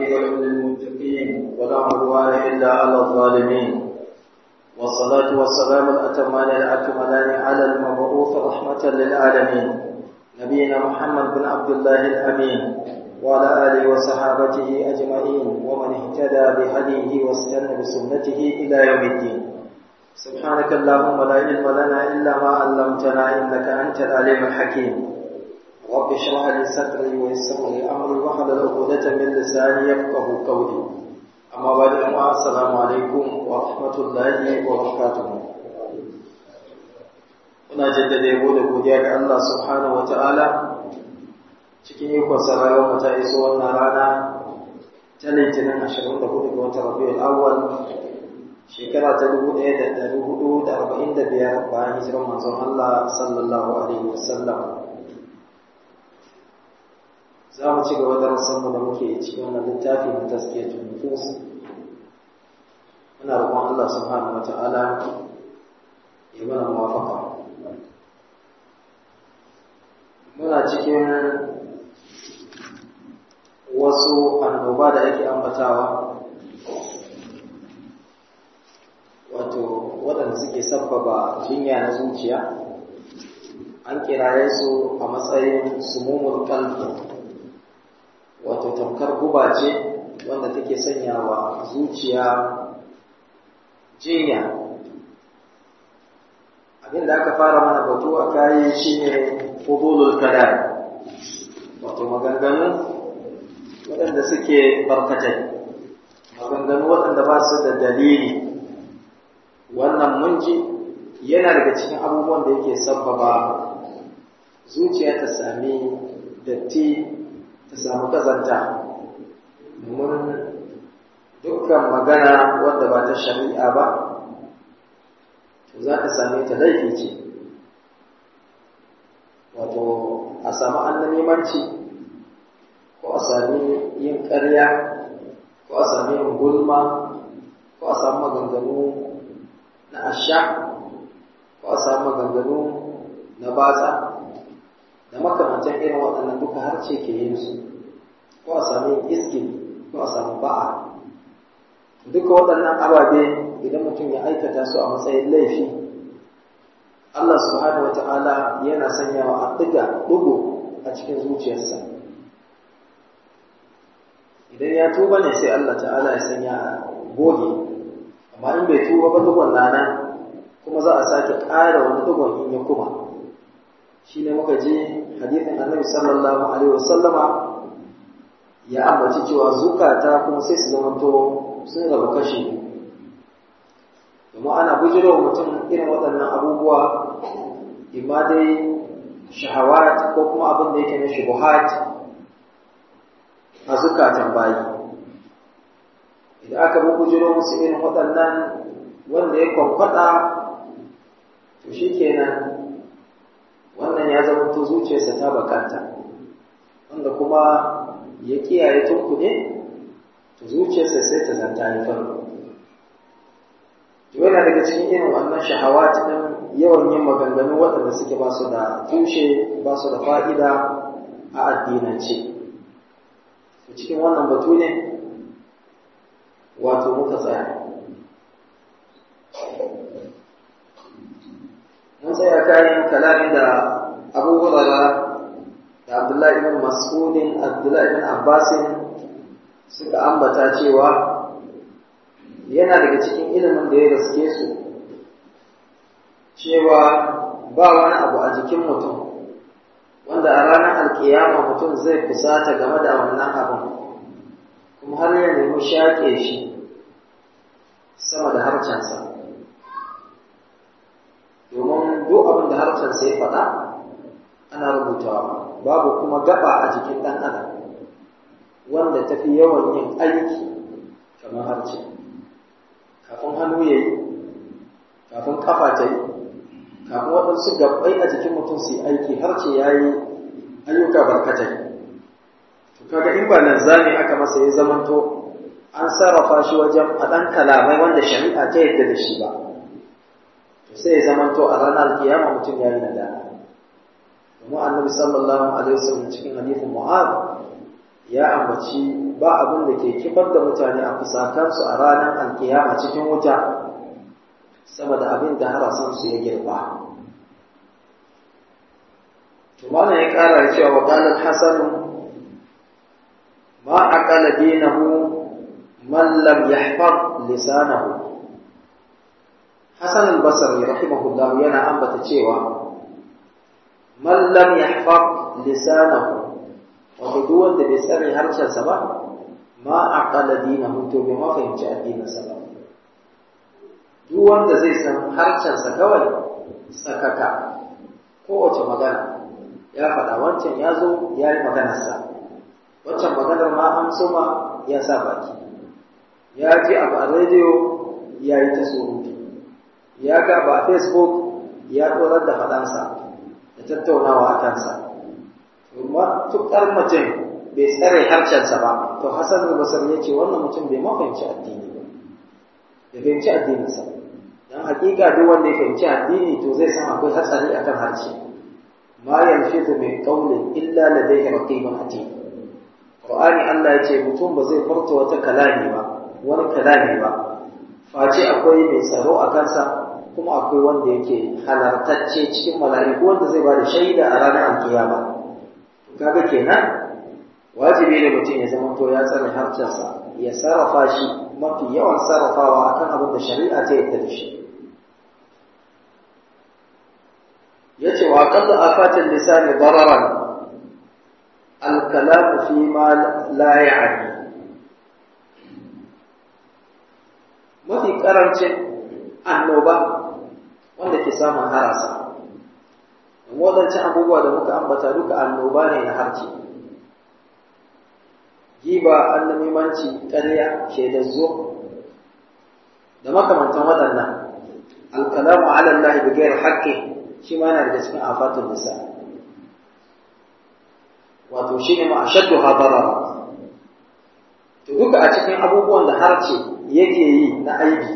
والعاقبة للمتقين ولا عدوان إلا على الظالمين والصلاة والسلام الأتمان الأكملان على المبعوث رحمة للعالمين نبينا محمد بن عبد الله الأمين وعلى آله وصحابته أجمعين ومن اهتدى بهديه واستنى بسنته إلى يوم الدين سبحانك اللهم لا علم لنا إلا ما علمتنا إنك أنت العليم الحكيم رب اشرح لي صدري ويسر لي أمري واحلل عقدة من لساني يفقه قولي أما بعد السلام عليكم ورحمة الله وبركاته Muna jaddada yabo da godiya ga Allah subhanahu wa ta'ala cikin ikon sarayar mu ta iso wannan rana ta litinin 24 ga watan Rabiul Awwal shekara ta 1445 bayan hijirar manzon Allah sallallahu alaihi wasallam za mu ci gaba da rasanmu da muke cikin wannan littafi na taskiyatul nufus muna roƙon Allah subhanahu wa ta'ala ya mana muwafaqa muna cikin wasu annoba da ake ambatawa wato waɗanda suke sabbaba jinya na zuciya an kiraye su a matsayin sumumul kalbi wato tamkar guba ce wanda take sanyawa zuciya jinya abin da aka fara mana batu a kayi shine fudulul kalam wato maganganu waɗanda suke barkatai maganganu waɗanda ba su da dalili wannan munji yana daga cikin abubuwan da yake sabbaba zuciya ta sami datti ta samu kazanta domin dukkan magana wanda ba ta shari'a ba to za ka same ta laifi ce wato a samu annamimanci ko a sami yin ƙarya ko a sami yin gulma ko a samu maganganu na asha ko a samu maganganu na batsa da makamantan irin waɗannan duka harce ke yin su ko a sami yin iskin ko a samu ba'a duka waɗannan ababe idan mutum ya aikata su a matsayin laifi Allah subhanahu wata'ala yana sanyawa a ɗiga ɗigo a cikin zuciyarsa idan ya tuba ne sai Allah ta'ala ya sanya a goge amma in bai tuba ba ɗigon na nan kuma za a sake ƙara wani ɗigon in ya kuma shi ne muka ji hadithin annabi sallallahu alaihi wasallama ya ambaci cewa zukata kuma sai su zamanto sun rabu kashi domin ana bujiro mutum irin waɗannan abubuwa imma dai shahawat ko kuma abin da yake na shubuhat a zukatan bayi idan aka bi bujiro musu irin waɗannan wanda ya kwankwada to shi kenan wannan ya zama to zuciyarsa ta bakanta wanda kuma ya kiyaye tunkuɗe to zuciyarsa sai ta zanta ya farko yana daga cikin irin wannan shahawat din yawan yin maganganu waɗanda suke ba su da tushe ba su da fa'ida a addinance cikin wannan batu ne wato muka tsaya mun tsaya kayan kalamin da abu hurara da abdullahi ibn mas'udin abdullahi ibn abbasin suka ambata cewa yana daga cikin ilimin da ya gaske su cewa ba wani abu a jikin mutum wanda a ranar alkiyama mutum zai fusata game da wannan abin kuma har ya nemi shaƙe shi sama da harcensa domin duk abin da harcensa ya faɗa ana rubutawa babu kuma gaba a jikin ɗan adam wanda tafi yawan yin aiki kamar harce kafin hannu ya yi kafin kafa ta yi kafin waɗansu gabbai a jikin mutum su yi aiki har ce ya yi ayyuka barkatai to kaga in ba nan zami aka masa ya zamanto an sarrafa shi wajen faɗan kalamai wanda shari'a ta yadda da shi ba to sai ya zamanto a ranar kiyama mutum ya yi nadama domin annabi sallallahu alaihi wasallam cikin hadithin mu'ad ya ambaci ba abin da ke kifar da mutane a fusakansu a ranar alkiyama cikin wuta sama da abin da harasansu ya girba tumana ya kara da cewa waƙalar hasanu ma aqala dinahu man lam yahfaz lisanahu hasan al-basri rahimahullah yana ambata cewa man lam yahfaz lisanahu wato duk wanda bai tsare harshensa ba ma aqala dinahu to bai ma fahimci addininsa ba duk wanda zai san harshensa kawai sakaka kowace magana ya faɗa wancan ya zo ya yi maganarsa wancan maganar ma an soma ya sa baki ya ji abu a rediyo ya yi ta surutu ya ga ba a facebook ya tsorar da faɗansa da tattaunawa a kansa matuƙar mutum bai tsare harshensa ba to hasan basar ya ce wannan mutum bai ma fahimci addini ba bai fahimci addininsa don hakika duk wanda ya fahimci addini to zai san akwai hatsari akan harshe ma yalfizu min qawlin illa ladayhi raqibun atid qur'ani Allah ya ce mutum ba zai furta wata kalami ba wani kalami ba face akwai mai tsaro a kansa kuma akwai wanda yake halartacce cikin mala'iku wanda zai ba da shaida a ranar alkiyama kaga kenan wajibi ne mutum ya zama to ya tsare harcensa ya sarrafa shi mafi yawan sarrafawa akan abin da shari'a ta yadda da shi yace wa qad afatil lisan dararan al kalam fi ma la ya'ni mafi karancin annoba wanda ke samun harasa wadancan abubuwa da muka ambata duka annoba ne na harci giba annamimanci ƙarya shaidar zo da makamantan waɗannan alkalamu ala Allah bi ghairi haqqi shi ma yana daga cikin afatul nisa wato shine ma ashaddu hadarara to duka a cikin abubuwan da harce yake yi na aibi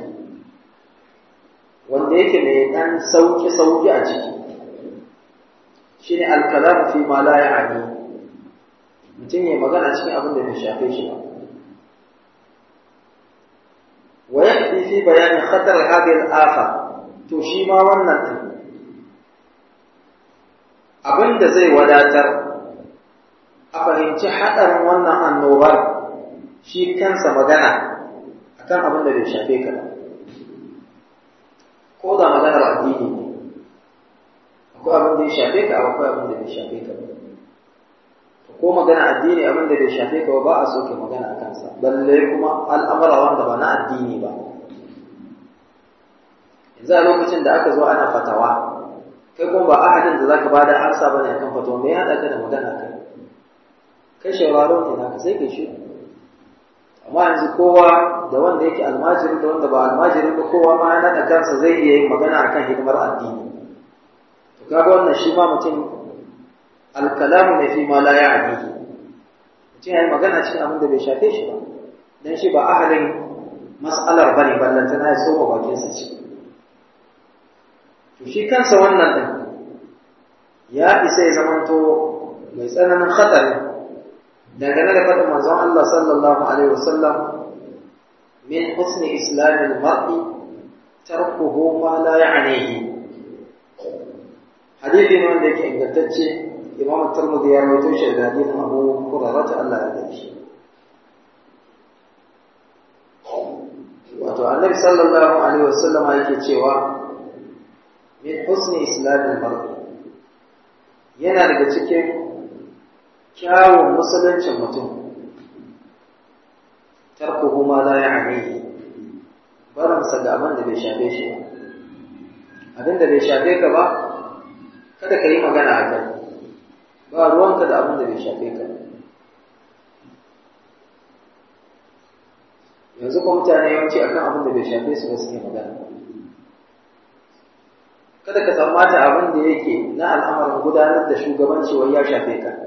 wanda yake mai dan sauki sauki a ciki shine alkalamu fi ma la ya'ni mutum ya magana cikin abin da bai shafe shi ba wa yakfi fi bayani khatar hadhihi al-afa to shi ma wannan din abin da zai wadatar a fahimci haɗarin wannan annobar shi kansa magana akan abin da bai shafe ka ko da maganar addini ne akwai abin da ya shafe ka akwai abin da bai shafe ka ko magana addini abin da bai shafe ka ba a so ka magana a kansa balle kuma al'amura wanda ba na addini ba yanzu a lokacin da aka zo ana fatawa kai kuma ba ahadin da zaka bada amsa bane akan fatawa me ya hada ka da magana kai kai shawararo ne naka sai kai shi amma yanzu kowa da wanda yake almajiri da wanda ba almajiri ba kowa ma ya nada kansa zai iya yin magana akan hidimar addini to kaga wannan shi ma mutum alkalamu ne fi ma la ya'nihi mutum ya yi magana cikin abin da bai shafe shi ba dan shi ba ahalin mas'alar bane ballantana ya tsoma bakinsa ce to shi kansa wannan din ya isa ya zamanto mai tsananin khatari dangane da faɗin manzon Allah sallallahu alaihi wasallam min husni islamil mar'i tarkuhu ma la ya'nihi hadisi ne wanda yake ingantacce imam tirmidhi ya rawaito shi da hadisin abu hurairah Allah ya dace shi wato annabi sallallahu alaihi wasallama yake cewa min husni islamil mar'i yana daga cikin kyawun musuluncin mutum tarkuhu ma la ya'nihi baransa ga abin da bai shafe shi ba abin da bai shafe ka ba kada ka yi magana a kai ba ruwanka da abin da bai shafe ka yanzu kuma mutane yawanci akan abin da bai shafe su ba suke magana kada ka tsammata abin da yake na al'amarin gudanar da shugabanci wai ya shafe ka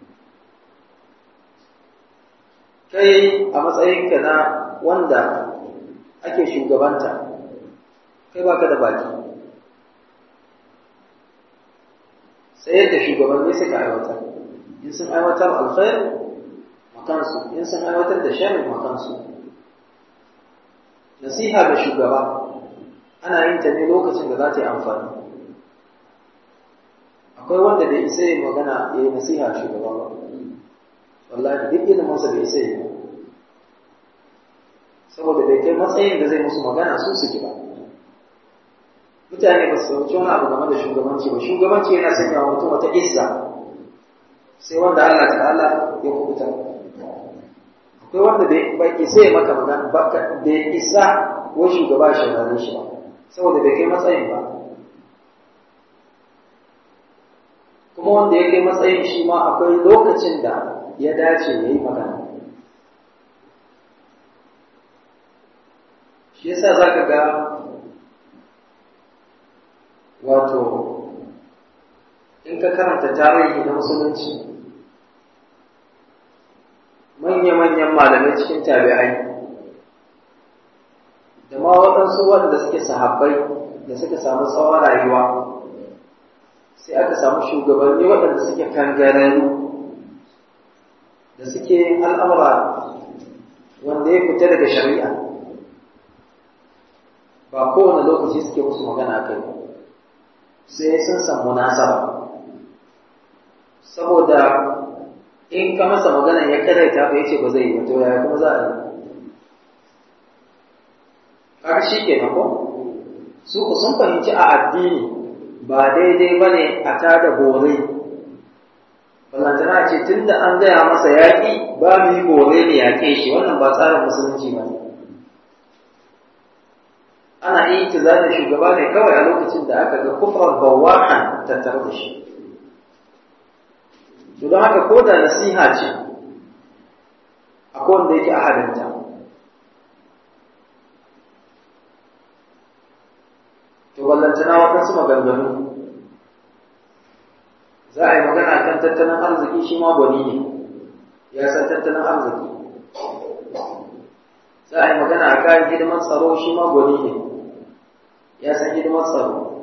kai a matsayinka na wanda ake shugabanta kai baka da baki sai yadda shugabanni suka aiwatar in sun aiwatar alkhair kansu in sun aiwatar da sharri ma kansu nasiha ga shugaba ana yin ta ne lokacin da za ta yi amfani akwai wanda bai isa yi magana ya yi nasiha shugaba ba wallahi duk iliminsa bai isa yi ba saboda bai kai matsayin da zai musu magana su su ji ba mutane ba su sauci wani abu game da shugabanci ba shugabanci yana sanya wa mutum wata izza sai wanda Allah ta'ala ya kubuta akwai wanda bai isa ya maka magana bai isa wai shugaba shi gane shi ba saboda bai kai matsayin ba kuma wanda ya kai matsayin shi ma akwai lokacin da ya dace ya yi magana shi yasa za ka ga wato in ka karanta tarihi na musulunci manya-manyan malamai cikin tabi'ai da ma waɗansu wanda suke sahabbai da suka samu tsawon rayuwa sai aka samu shugabanni waɗanda suke kangararru da suke yin al'amura wanda ya fita daga shari'a ba kowane lokaci suke musu magana kai sai sun san munasaba saboda in ka masa magana ya karaita ba yace ba zai yi ba to yaya kuma za a yi kaga shi kenan ko su ku sun fahimci a addini ba daidai ba ne a tada bore ballantana ce tun da an gaya masa yaƙi ba mu yi bore ne yaƙe shi wannan ba tsarin musulunci ba ne ana iya tizarin shugaba ne kawai a lokacin da aka ga kufrar bawahan tattare da shi to don haka ko da nasiha ce akwai wanda yake ahalinta to ballantana waɗansu maganganu za a yi magana kan tattalin arziki shi ma gwani ne ya san tattalin arziki za a yi magana a kayan hidimar tsaro shi ma gwani ne ya san hidimar tsaro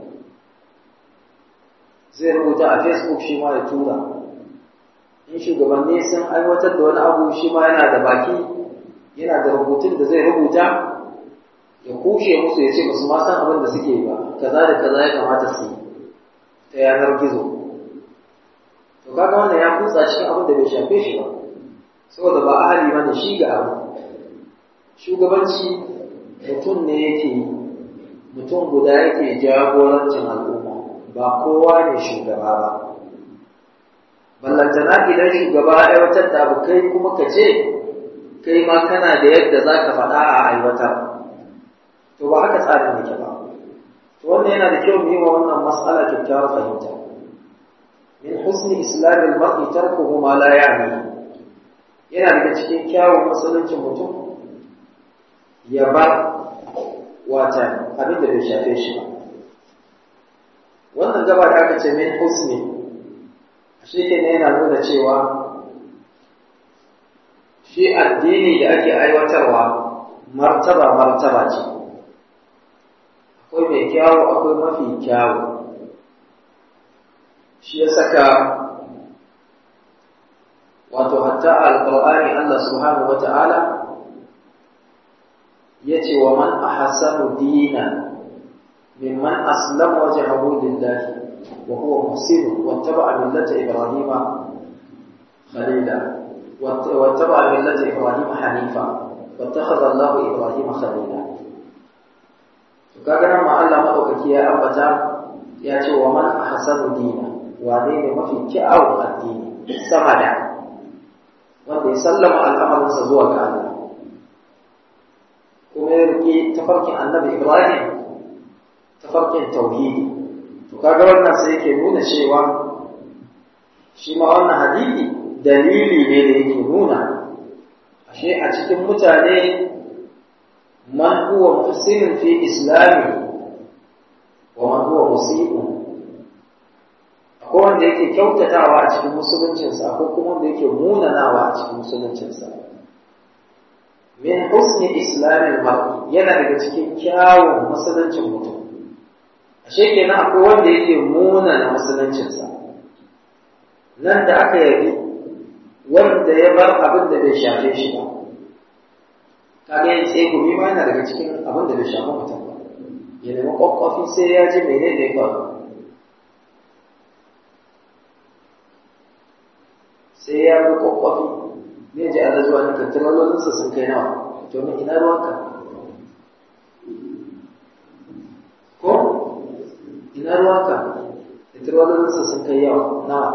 zai rubuta a facebook shi ma ya tura in shugabanni sun aiwatar da wani abu shi ma yana da baki yana da rubutun da zai rubuta ya kushe musu ya ce musu ma san abin da suke ba kaza da kaza ya kamata su yi ta yanar gizo to kaga wannan ya kutsa cikin abin da bai shafe shi ba saboda ba ahali bane shi ga abu shugabanci mutum ne yake yi mutum guda yake jagorancin al'umma ba kowa ne shugaba ba ballantana idan shugaba ya aiwatar da abu kai kuma ka ce kai ma kana da yadda za ka faɗa a aiwatar to ba haka tsarin yake ba to wannan yana da kyau mu yi wa wannan mas'ala kyakkyawar fahimta min husni islamil mar'i tarkuhu ma la ya'ni yana daga cikin kyawun musuluncin mutum ya bar wata abin da bai shafe shi ba wannan gaba da aka ce min husni shi ke yana nuna cewa shi addini da ake aiwatarwa martaba martaba ce akwai mai kyawu akwai mafi kyawu shi ya saka wato hatta alƙur'ani Allah subhanahu wa ta'ala ya ce wa man ahsanu dina mimman aslama wajhahu lillahi wa huwa muhsin wattaba'a millata ibrahima khalila wattaba'a millata ibrahima hanifa wattakhadha Allahu ibrahima khalila kaga nan ma Allah madaukaki ya ambata ya ce wa man ahsanu dina wane ne mafi kyawun addini sama da wanda ya sallama al'amarinsa zuwa ga Allah kuma ya riƙe tafarkin annabi Ibrahim tafarkin tauhidi to kaga wannan sai yake nuna cewa shi ma wannan hadisi dalili ne da yake nuna ashe a cikin mutane man huwa muhsinun fi islami wa man huwa musii'un akwai wanda yake kyautatawa a cikin musuluncinsa akwai kuma wanda yake munanawa a cikin musuluncinsa min husni islamin mar'i yana daga cikin kyawun musuluncin mutum ashe kenan akwai wanda yake munana musuluncinsa nan da aka yabi wanda ya bar abin da bai shafe shi ba kaga yin tsegumi ma yana daga cikin abin da bai shafi mutum ba ya nemi kwakwafi sai ya ji mene ne ba sai ya bi kwakwafi ne ji ala zuwa nika tiralolinsa sun kai nawa domin ina ruwanka ko ina ruwanka da tiralolinsa sun kai yawa nawa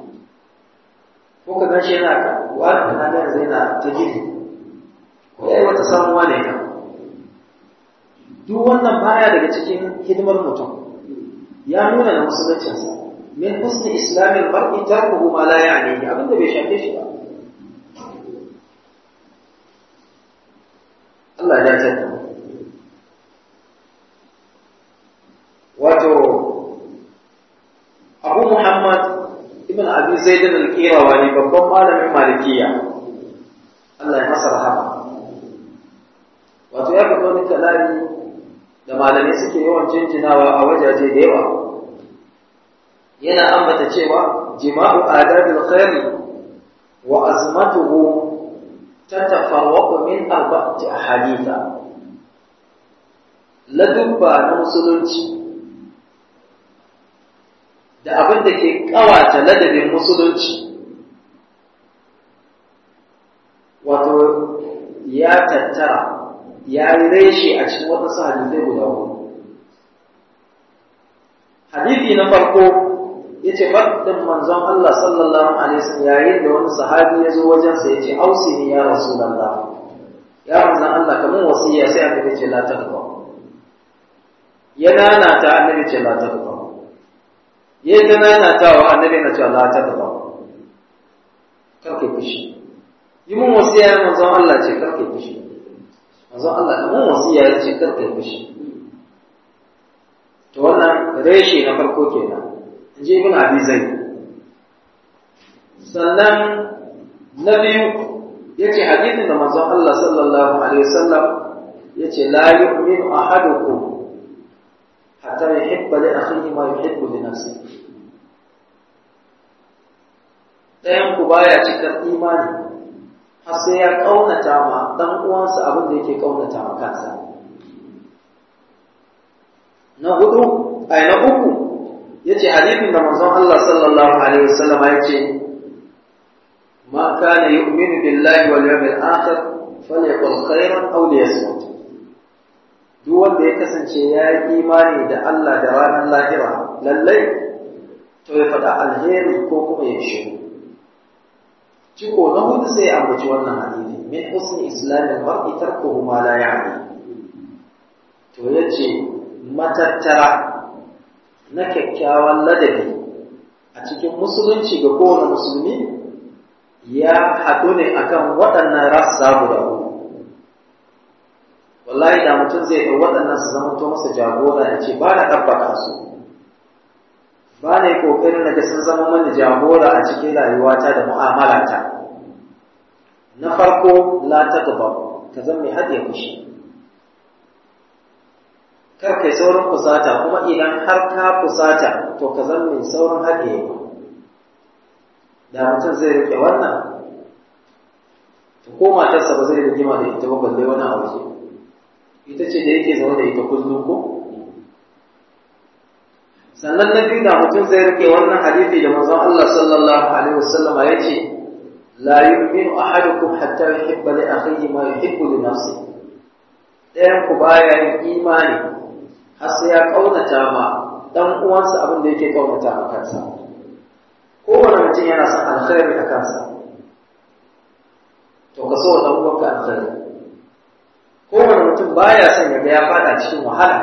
ko ka gan shi yana ka wani kana ga yanzu yana ta gidi ko ya yi wata samuwa ne ka duk wannan baya daga cikin hidimar mutum ya nuna da musuluncinsa min husni islamin mar'i tarkuhu ma la ya'ni abin da bai shafe shi ba Allah ya tsaya wato Abu Muhammad ibn Abi Zaid al-Qirawani babban malamin Malikiya Allah ya masa rahama wato ya faɗo ni kalami da malamai suke yawan jinjinawa a wajaje da yawa yana ambata cewa jima'u adabil khairi wa azmatuhu tatafarraqu min arba'ati ahaditha ladubba na musulunci da abin da ke kawata ladabin musulunci wato ya tattara ya yi reshe a cikin waɗansu hadisai guda hudu hadisi na farko ya ce faɗin manzon Allah sallallahu alaihi wasallam yayin da wani sahabi ya zo wajensa ya ce ausi ni ya rasulallah ya manzon Allah kamar wasiya sai annabi ce la taqwa ya nana ta annabi ce la taqwa ya ta nana ta wa annabi na ce la taqwa karke fushi yi mun wasiya ya manzon Allah ce karke fushi manzon Allah kamar wasiya ya ce karke fushi to wannan reshe na farko kenan in ji ibn abi zaid sannan na biyu yace hadisin da manzon Allah sallallahu alaihi wasallam yace la yu'minu ahadukum hatta yuhibba li akhihi ma yuhibbu li nafsihi ɗayan ku baya cikar imani har sai ya kaunata ma dan uwansa abin da yake kaunata ma kansa na hudu ai na uku yace hadisin da manzon Allah sallallahu alaihi wasallam yace ma kana yu'minu billahi wal yawmil akhir falyaqul khairan aw liyasmut duk wanda ya kasance ya yi imani da Allah da ranar lahira lallai to ya faɗa alheri ko kuma ya shiru ciko na hudu sai ya ambaci wannan hadisi min husni islamin mar'i tarkuhu ma la ya'ni to yace matattara na kyakkyawan ladabi a cikin musulunci ga kowane musulmi ya haɗu ne akan waɗannan rassa guda uku wallahi da mutum zai ɗau waɗannan su zama to masa jagora ya ce ba na ɗabbaka su ba na yi ƙoƙarin na ga sun zama mani jagora a cikin rayuwata da mu'amalata na farko la ta gaba ka zama mai haɗe fushi kar kai saurin fusata kuma idan har ka fusata to ka zama mai saurin haɗewa da mutum zai rike wannan to ko matarsa ba zai rigima da ita ba balle wani a waje ita ce da yake zaune da ita kullum ko sannan na biyu da mutum zai rike wannan hadisi da manzon Allah sallallahu alaihi wasallama ya ce la yu'minu ahadukum hatta yuhibba li akhihi ma yuhibbu li nafsihi ɗayan ku baya yin imani har sai ya kaunata ma dan uwansa abin da yake kaunata ma kansa kowane mutum yana son alkhairi a kansa to ka so dan uwanka alkhairi kowane mutum baya son ya ga ya fada cikin wahala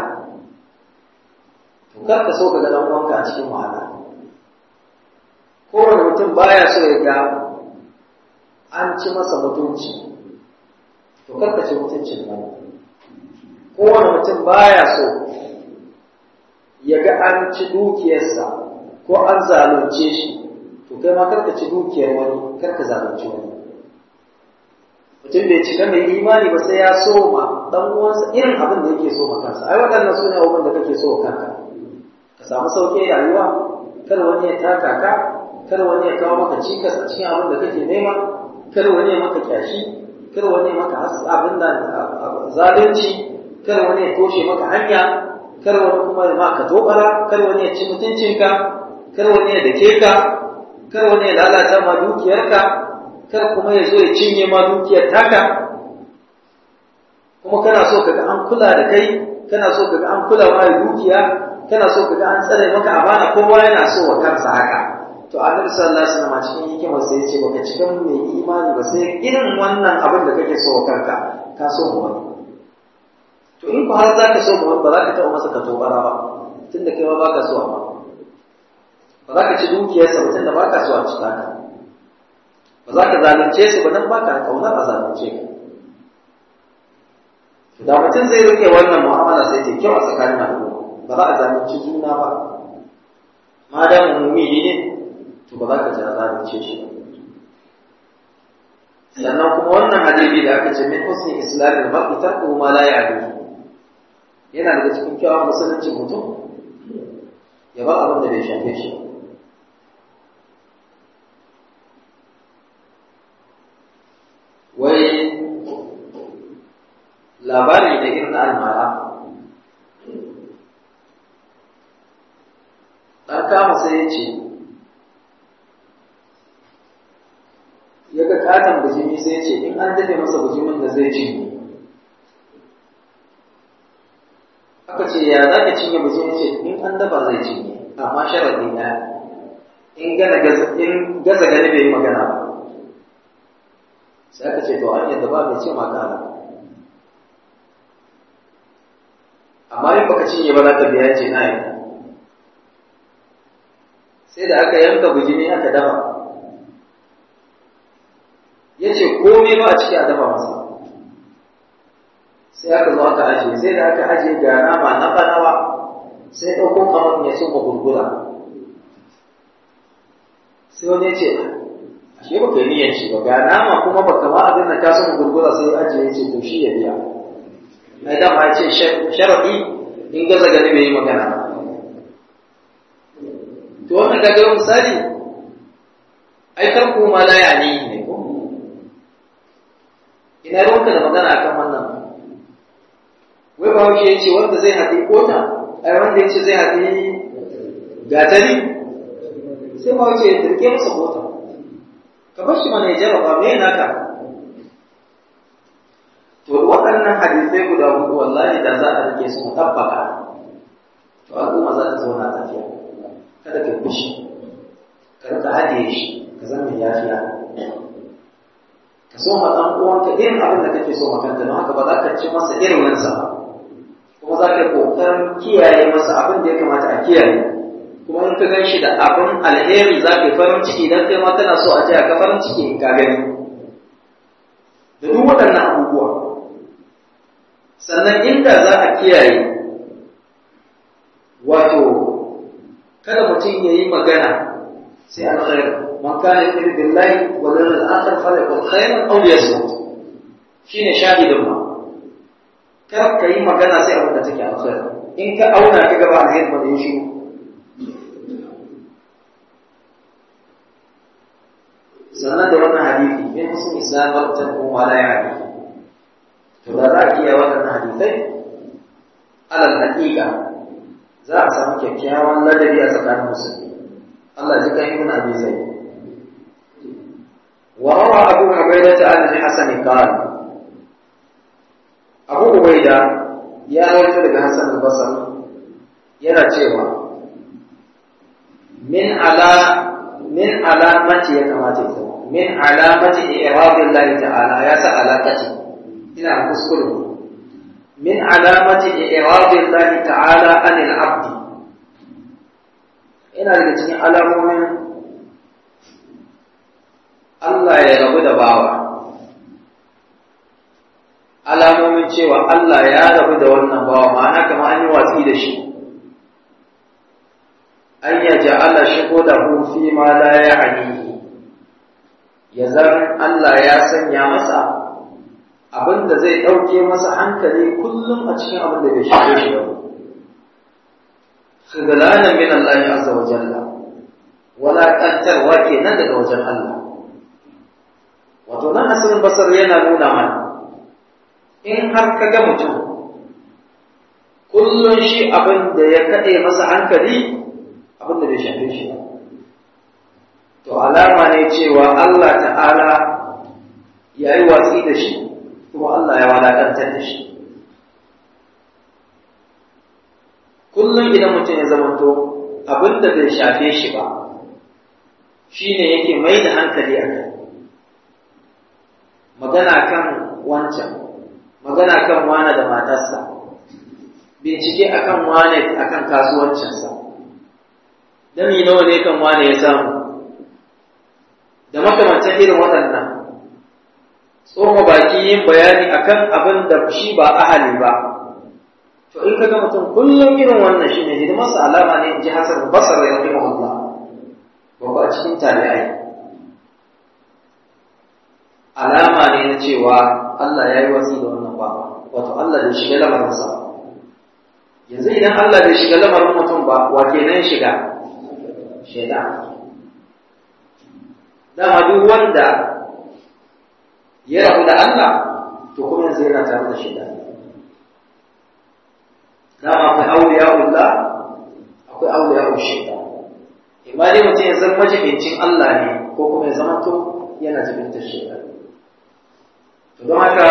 to kar ka so ka ga dan uwanka a cikin wahala kowane mutum baya so ya ga an ci masa mutunci to kar ka ci mutuncin nan kowane mutum baya so ya ga an ci dukiyarsa ko an zalunce shi to kai ma karka ci dukiyar wani karka zalunci wani mutum bai cika mai imani ba sai ya soma dan uwansa irin abin da yake so kansa ai waɗannan su ne abubuwan da kake so kanka ka samu sauƙi rayuwa kar wani ya taka ka kar wani ya kawo maka cikas a cikin abin da kake nema kar wani ya maka kyashi kar wani ya maka abin da zalunci kar wani ya toshe maka hanya kar wani kuma ya maka tobara kar wani ya ci mutuncinka kar wani ya dake ka kar wani ya lalata ma dukiyarka kar kuma ya zo ya cinye ma dukiyar taka kuma kana so kaga an kula da kai kana so kaga an kula ma da dukiya kana so kaga an tsare maka amana kowa yana so wa kansa haka to annabi sallallahu alaihi wasallam cikin hikima sai ya ce baka cikin mai imani ba sai irin wannan abin da kake so wa kanka ka so mu wani to in ku har zaka so mu wani ba za ka taɓa masa ka tobara ba tunda kai ma baka so amma ba za ka ci dukiyarsa ba tunda baka so a cika ka ba za ka zalunce su ba nan baka kaunar a zalunce ka da mutum zai rike wannan mu'amala sai ta kyau a tsakanin al'umma ba za a zalunci juna ba ma da mummuni ne to ba za ka jira zalunce shi sannan kuma wannan hadisi da aka ce min husni islamin mar'i tarku ma la ya'lamu yana daga cikin kyawun musulunci mutum ya ba abin da bai shafe shi wai labari da irin almara ɗan kama sai ya ce ya ga katon bujimi sai ya ce in an dafe masa bujimin da zai cinye aka ce ya za ka cinye bujimi ce in an dafa zai cinye amma sharaɗi na in gaza gani bai yi magana ba sai aka ce to an yadda ba mai ce maka amma in baka cinye ba za ka biya ce na yi sai da aka yanka bujimi aka dafa ya ce komai ba a ciki a dafa masa sai aka zo aka ajiye sai da aka ajiye ga nama na banawa sai ɗauko kamar ya cimma gurgura sai wani ya ce ashe baka yi niyyar shi ba ga nama kuma baka ma abin da ka san gurgura sai ya ajiye ya ce to shi ya biya ai da ma ce sharadi in gaza gani bai yi magana to wannan kaga misali ai kan ku ma la yani ne ko ina ruwanka da magana akan wannan wai ba wuce yace wanda zai haɗi kota ai wanda yace zai haɗi gatari sai ba wuce ya turke masa kota ka bar shi mana ya jarraba me naka to waɗannan hadisai guda hudu wallahi da za a rike su tabbaka to al'umma za ta zauna lafiya kada ka fushi ka rika haɗe shi ka zama mai yafiya ka so ma ɗan uwanka irin abin da kake so makanta don haka ba za ka ci masa irin wansa ba kuma za ka ƙoƙarin kiyaye masa abin da ya kamata a kiyaye kuma in ka gan shi da abin alheri za ka yi farin ciki don kai ma kana so a ce ka farin ciki in ka gani da duk waɗannan abubuwa sannan inda za a kiyaye wato kada mutum ya yi magana sai alkhair man kana yu'minu billahi wal yawmil akhir falyakul khairan aw liyasmut shine shahidin ma kar ka yi magana sai abin da take alkhair in ka auna ka gaba alheri ba da shi sannan da wannan hadisi min husn islam wa tarku wa la ya'ni to da za a iya waɗannan hadisai alal haƙiƙa za a samu kyakkyawan ladabi a tsakanin musulmi Allah ji kan ibn abi zaid wa rawa abu ubaida an al-hasan qala abu ubaida ya rawaito daga hasan al-basri yana cewa min ala min alamati ya kamata ya min alamati i'radillahi ta'ala ya sa alaqati ina kuskure min alamati i'radillahi ta'ala anil abdi ina daga cikin alamomin Allah ya rabu da bawa alamomin cewa Allah ya rabu da wannan bawa ma'ana kamar an yi watsi da shi an ya ja'ala shuhudahu fi ma la ya'nihi ya zan Allah ya sanya masa abin da zai ɗauke masa hankali kullum a cikin abin da bai shafe shi ba. Khidlana min Allah azza wa jalla walakantarwa kenan daga wajen Allah wato nan asirin basar yana nuna mana in har ka ga mutum kullum shi abin da ya kaɗe masa hankali abin da bai shafe shi ba to alama ne cewa Allah ta'ala ya yi watsi da shi kuma Allah ya walakantar da shi kullum idan mutum ya zamanto abin da bai shafe shi ba shi ne yake mai da hankali a kai magana kan wancan magana kan wane da matarsa bincike akan wane akan kasuwancinsa dami nawa ne kan wane ya samu da makamantan irin waɗannan tsoma baki yin bayani akan abin da shi ba ahali ba to in ka ga mutum kullum irin wannan shi ne hidimarsa alama ne in ji hasan basar ya rahima Allah babba cikin tabi'ai alama ne na cewa Allah ya yi wasi da wannan ba wato Allah bai shiga lamarinsa ba yanzu idan Allah bai shiga lamarin mutum ba wa kenan shiga shaitan dama duk wanda ya rabu da Allah to kuma yanzu yana tare da shaitan dama akwai auliya'ullah akwai auliya'ul shaitan imma dai mutum ya zama majibincin Allah ne ko kuma ya zama to yana jibintar shaitan to don haka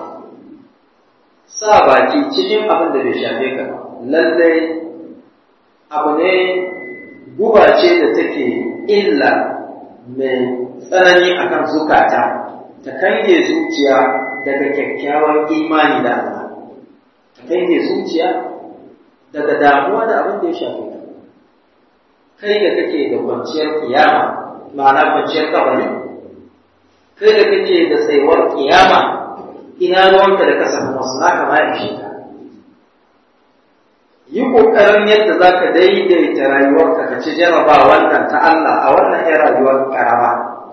sa baki cikin abin da bai shafe ka ba lallai abu ne guba ce da take illa mai tsanani akan zukata ta kange zuciya daga kyakkyawan imani da Allah ta kange zuciya daga damuwa da abin da ya shafe ka kai da kake da kwanciyar kiyama ma'ana kwanciyar kabari kai da kake da tsayuwar kiyama ina ruwanka da ka samu wasu naka ma ishe ka yi ƙoƙarin yadda za ka daidaita rayuwarka ka ci jaraba wannan ta Allah a wannan ‘yan rayuwar ƙarama.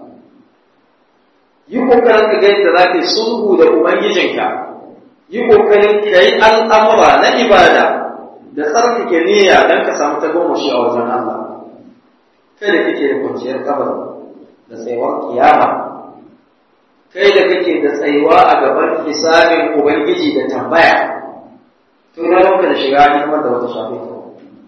Yi ƙoƙarin ka ga yadda za ka yi sulhu da Ubangijinka, yi ƙoƙarin ka yi al'amura na ibada da tsarkake niyya don ka samu tagomashi a wajen Allah. Kai da kake da kwanciyar kabar da tsayuwar kiyama, kai da kake da tsayuwa a gaban hisabin Ubangiji da tambaya. to ina ranka da shiga hidimar da wata shafe ta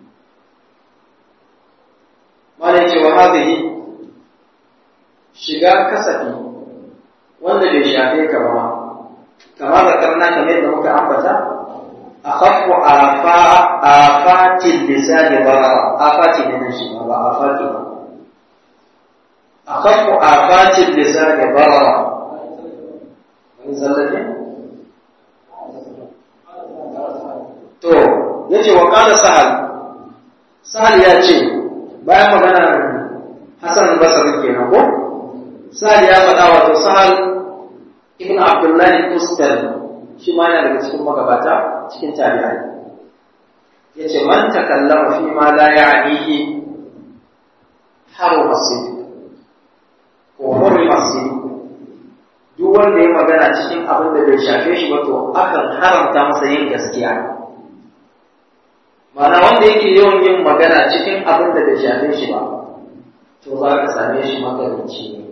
malai cewa hadhihi shiga kasafi wanda bai shafe ka ba kama da karna kamar yadda muka ambata akhaffu afa afatil lisani barara afati ne nan shi ba afati ba akhaffu afatil lisani barara wani zallaje to yace wa qala sahal sahal ya ce bayan magana Hassan Basri kenan ko sahal ya faɗa wato sahal ibn Abdullah Tustal shi ma yana daga cikin magabata cikin tabi'ai yace man takallama fi ma la ya'nihi haruma sidq ko hurima sidq duk wanda ya magana cikin abin da bai shafe shi ba to akan haramta masa yin gaskiya Mana wanda yake yawan yin magana cikin abin da bai shafe shi ba, to za ka same shi magarinci ne.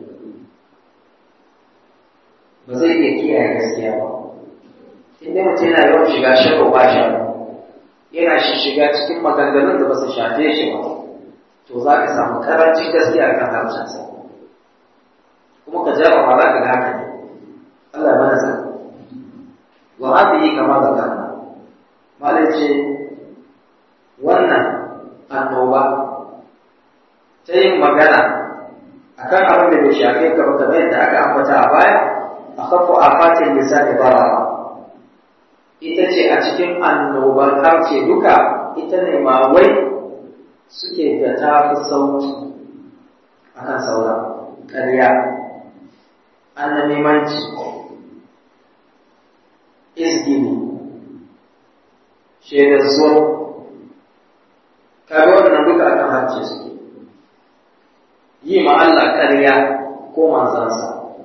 Ba zai iya kiyaye gaskiya ba. Inda mutum yana yawan shiga sharo ba yana shi shiga cikin maganganun da ba su shafe shi ba, to za ka samu karancin gaskiya kan harshensa. Kuma ka jarraba za ka ga haka ne. Allah mana sa. Wa hadhihi kama zakarna. Malai ce wannan annoba ta yin magana a kan abin da bai shafe ka ba kamar yadda aka ambata a baya a kafa a fatin lissafi barawa ita ce a cikin annobar harshe duka ita ne ma wai suke da ta fi sauki a kan sauran ƙarya annamimanci izgini shaidar zuwa kaga wannan duka akan hacce suke yi ma Allah ƙarya ko manzansa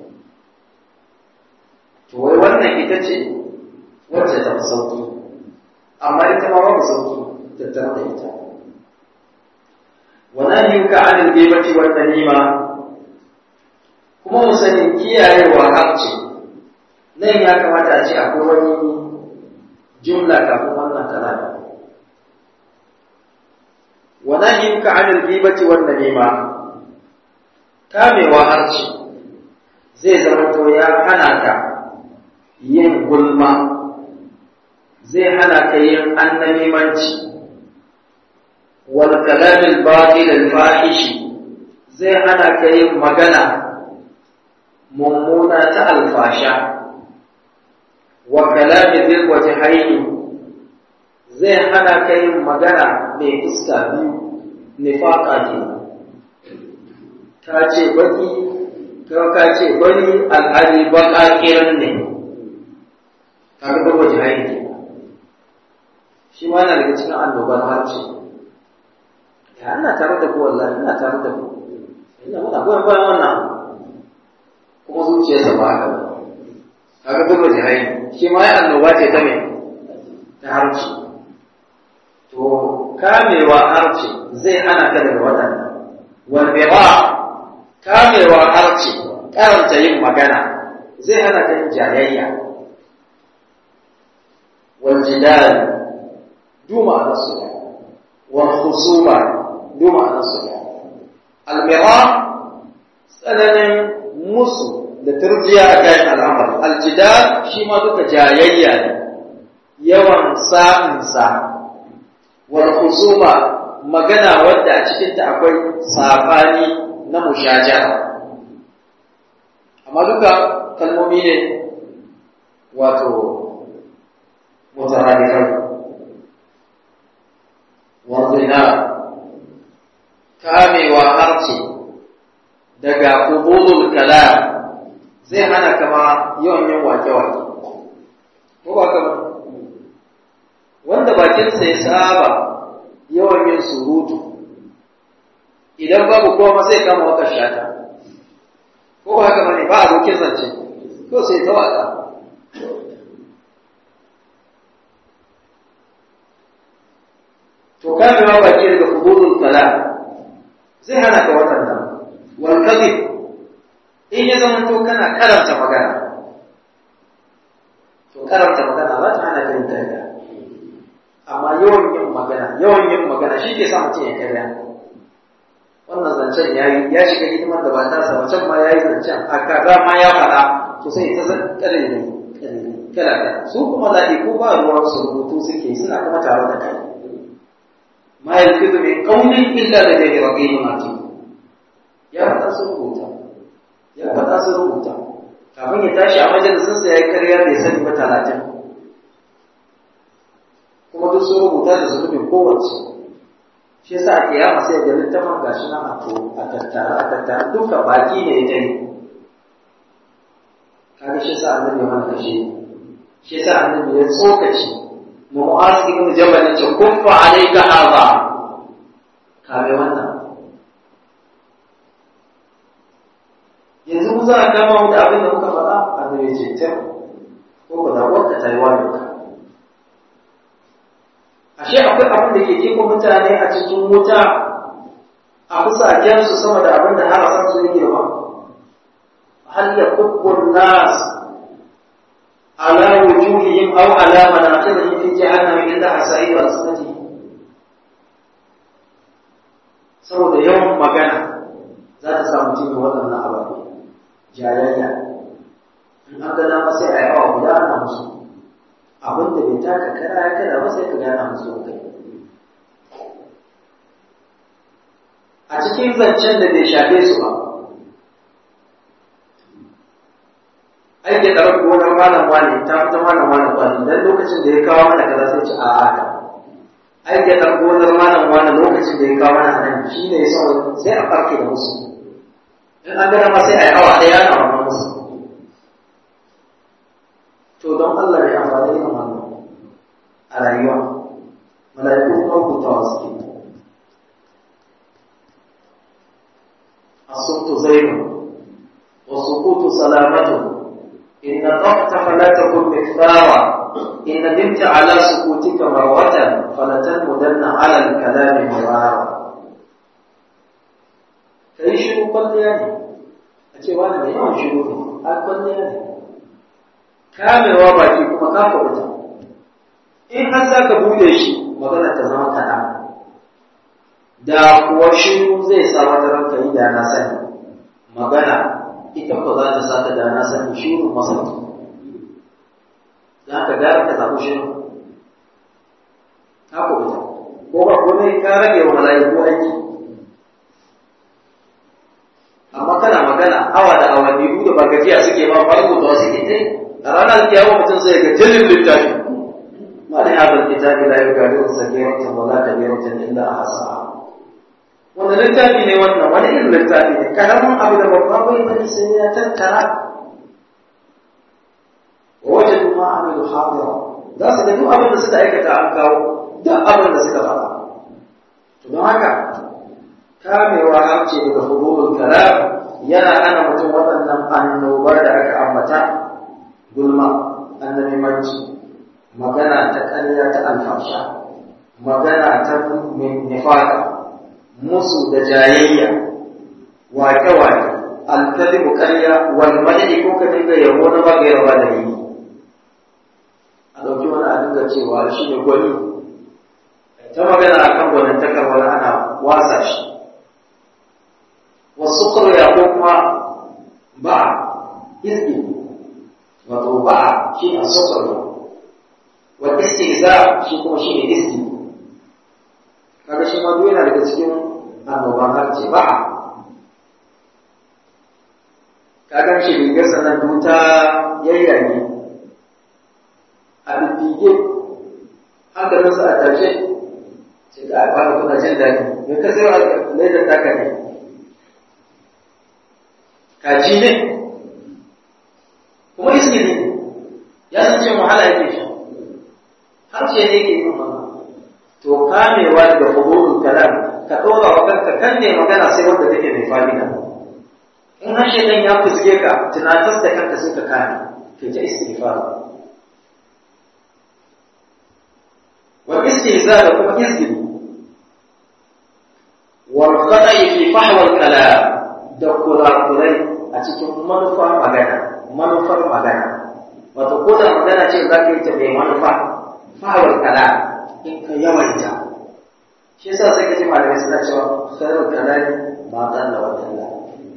to wai wannan ita ce wacce ta fi sauki amma ita ma babu sauki tattare da ita wa nahyuka 'anil ghibati wan namima kuma mu sani kiyayewa harce nan ya kamata a ce akwai wani jumla kafin wannan kalama wa nahyuka 'anil ghibati wan namima kamewa harce zai zama to ya hana ka yin gulma zai hana ka yin annamimanci wal kalamil batil al fahishi zai hana ka yin magana mummuna ta alfasha wa kalami dhil wajhaini zai hana ka yin magana mai fuska biyu nifaqa ke ka ce baki ka ce bari alhali baka kiran ne kaga ba wajhaini ke shi ma yana daga cikin annobar harshe ya ina tare da ku wallahi ina tare da ku ina muna goyon bayan wannan kuma zuciyarsa ba haka ba kaga duk da jihai shi ma ya annoba ce ta me ta harshe to kamewa harshe zai hana ka daga waɗannan wal bira kamewa harshe karanta yin magana zai hana ka yin jayayya wal jidal duma nasu wal khusuma duma nasu al-mira tsananin musu da turjiya a kayan al'amari aljidal shi ma duka jayayya ne yawan sa'insa wal khusuma magana wadda a cikinta akwai sabani na mushajara amma duka kalmomi ne wato mutaradifai wanzina kamewa harce daga ubudul kalam zai hana kama yawan yin wake-wake ko ba kama wanda bakinsa ya saba yawan yin surutu idan babu kowa sai kama waka shata ko ba haka bane ba abokin zance ko sai ta waka to kamewa baki daga fudulul kalam zai hana ka waɗannan wal kadhib in ya zama to kana karanta magana to karanta magana za ta hana ka yin karya amma yawan yin magana yawan yin magana shi ke sa mutum ya karya wannan zancen ya yi ya shiga hidimar da ba ta sa macen ma ya yi zancen a kaza ma ya faɗa to sai ta zan kare ne kala kala su kuma ko ba ruwan su rubutu suke suna kuma tare da kai ma yalfidu min qawlin illa ladayhi raqibun atid ya faɗa su rubuta ya faɗa su rubuta kafin ya tashi a majalisin sa yayi karya bai sani ba talatin kuma duk sun rubuta da zunubin kowace shi yasa a kiyama sai ga littafin gashi nan a to a tattara a tattara duka baki ne ya yi kaga shi yasa annabi ya mana kashe shi yasa annabi ya tsokaci mu'az ibn jabal ya ce kuffa alayka hadha kame wannan yanzu mu za a kama mu da abin da muka faɗa annabi ya ce ta ko ba da wanda ta yi wani ashe akwai abin da ke jefa mutane a cikin wuta a fusakensu sama da abin da harasan su yake ba hal yakubbu nas ala wujuhihim aw ala manaqibihim fi jahannam illa hasa'id al-sunati saboda yawan magana za ta sa mutum ya waɗannan ababe jayayya in an gana ma sai a yi awa guda ana musu abin da bai taka kara ya kada ba sai ka gana musu kai a cikin zancen da bai shafe su ba ai da ɗarar gonar malam wani ta fita malam wani wani dan lokacin da ya kawo mana kaza sai ci a haka ai da ɗarar gonar malam wani lokacin da ya kawo mana nan shi ne ya sauwa sai a farke da musu in an gana ma sai a yi awa ɗaya ana wannan musu to don Allah ya amfani da wannan a rayuwa mala'iku kuma hutawa suke الصوت زين والسكوت سلامة إن طقت فلا تكن مكفارا إن ندمت على سكوتك مرة فلتنمدن على الكلام مرارا ka yi shiru kwalliya ne a ce wani mai yawan shiru ne a kwalliya ne kamewa baki kuma ka kuɓuta in har za ka bude shi magana ta zama kaɗan da kuwa shiru zai sa wata ranka yi da na sani magana ita ko za ta sa ta da na sani shiru masauki za ka gara ka zaɓi shiru ka kuɓuta ko ba komai ka rage wa mala'iku aiki amma kana magana awa da awanni da ba gajiya suke ba farko da suke tai a ranar kiyawa mutum sai ga jalin littafi ma da hadal kitabi la yugadiru sagiratan wa la kabiratan illa ahsaha wanda littafi ne wannan wani irin littafi ne karamin abu da babban bai bane sai ya tattara wa wajadu ma amilu hadira za su ga duk abin da suka aikata an kawo duk abin da suka faɗa to don haka kamewa harce daga hudurul kalam yana hana mutum waɗannan annobar da aka ambata gulma annabimanci magana ta ƙarya ta alfasha magana ta nifaka musu da jayayya wake-wake alkalimu ƙarya wal madadi ko ka dinga yabo na bagaira ba da yi a ɗauki wani a dinga cewa shi ne gwani ta magana a kan gwanintakar wani ana wasa shi wasu ƙarya ko kuma ba izgi wato ba shi ne sokar wa istihza shi kuma shi ne isti kaga shi ma duk yana daga cikin annoban harce ba kaga shi rigar sanan duta yayyage a bibbige hankalinsa a tashe ce ga a fara kuna jin daɗi me ka sai wa laidar taka ne kaji ne kuma iski ne ya san ce wahala yake shi har ce ne yake yin wannan to kamewa daga hudurul kalam ka ɗora wa kanka kan ne magana sai wanda take mai fa'ida in har shedan ya fuske ka tunatar da kanka sai ka kame kai ta istighfar wa istihza da kuma izgili wal khata'i fi fahwa al kalam da kurakurai a cikin manufar magana manufar magana wato ko da magana ce za ka yi ta mai manufa fahwar kala in ka yawaita shi yasa sai ka ji malamai suna cewa khairul kalami ma dalla wa dalla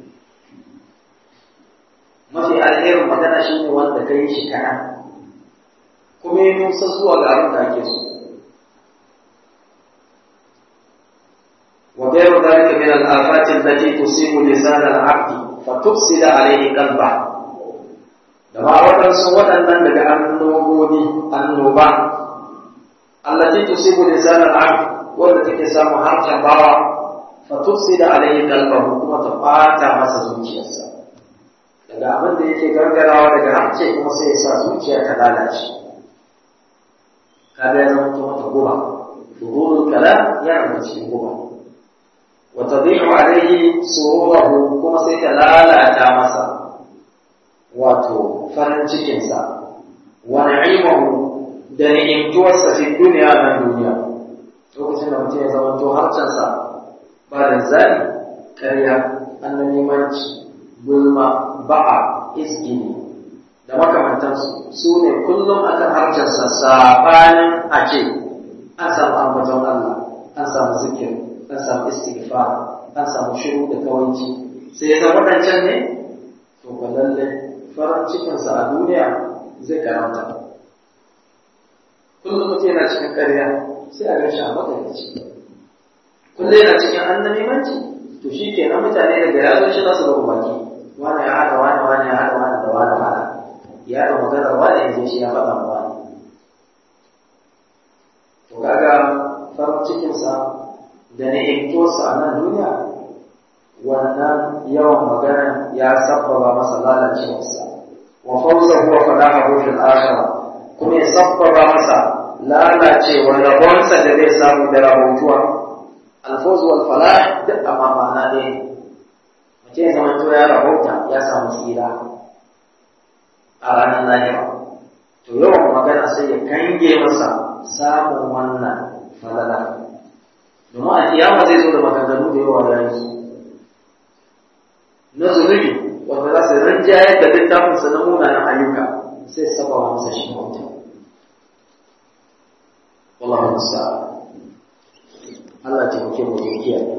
mafi alherin magana shine wanda ka yi shi kana kuma yi nusa zuwa ga abin da ake so وغير ذلك من الآفات التي تصيب لسان العبد فتفسد عليه قلبه da ma waɗansu waɗannan daga annoboni annoba allati tusibu lisan al-abd wanda take samu harshen bawa fa tufsida alayhi qalbahu kuma ta fata masa zuciyarsa daga abin da yake gargarawa daga harshe kuma sai ya sa zuciya ta lalace kada ya zama ta mata guba shuhurul kalam yana da cikin guba wa tadi'u alayhi sururuhu kuma sai ta lalata masa wato farin cikinsa wa na'imahu da ni'imtuwarsa fi duniya nan duniya lokacin da mutum ya zama to harcensa ba da zani ƙarya annamimanci gulma ba'a isgini da makamantansu su ne kullum akan harcensa sabanin a ce an samu ambaton Allah an samu zikir an samu istighfar an samu shiru da kawanci sai ya zama waɗancan ne to ba lallai farin cikinsa a duniya zai karanta kullum mutum yana cikin ƙarya sai a gashi a makarici kullum yana cikin annabimanci to shi ke nan mutane daga ya zo shi za su rubu baki wani ya haɗa wani wani ya haɗa wani da wani wani ya haɗa maganar wani ya je shi ya faɗa ma wani to kaga farin cikinsa da ni'imtosa a nan duniya wannan yawan magana ya sabbaba masa lalacewarsa wa fawzahu wa falahahu fil akhirah kuma ya sabbaba masa lalacewar rabonsa da zai samu da rahotuwa alfawz wal falah duk amma ma'ana ne mutum ya zama to ya rahota ya samu tsira a ranar lahira to yawan magana sai ya kange masa samun wannan falala domin a kiyama zai zo da maganganu da yawa da yanzu na zunubi wanda za su rinjayar da littafinsa na munanan ayyuka sai saba wa masa shi mauta wallahu musta'an Allah ta muke mu da kiyaye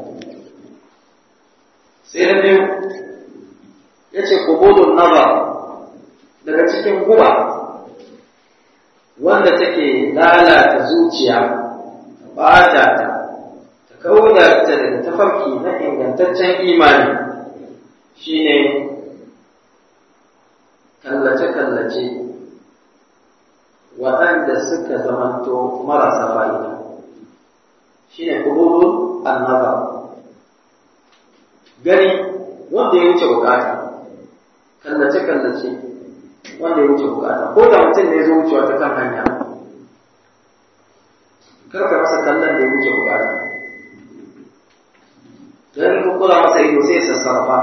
sai na biyu yace qubulun nazar daga cikin guba wanda take lalata zuciya bata ta ta kauda ta daga tafarki na ingantaccen imani shine kallace-kallace waɗanda suka zamanto marasa fa'ida shi ne ƙururun annaba gani wanda ya wuce bukata kallace-kallace wanda ya wuce bukata ko da mutum ne zo wucewa ta kan hanya karka masa kallon da ya wuce bukata don kukula masa ido sai sassarfa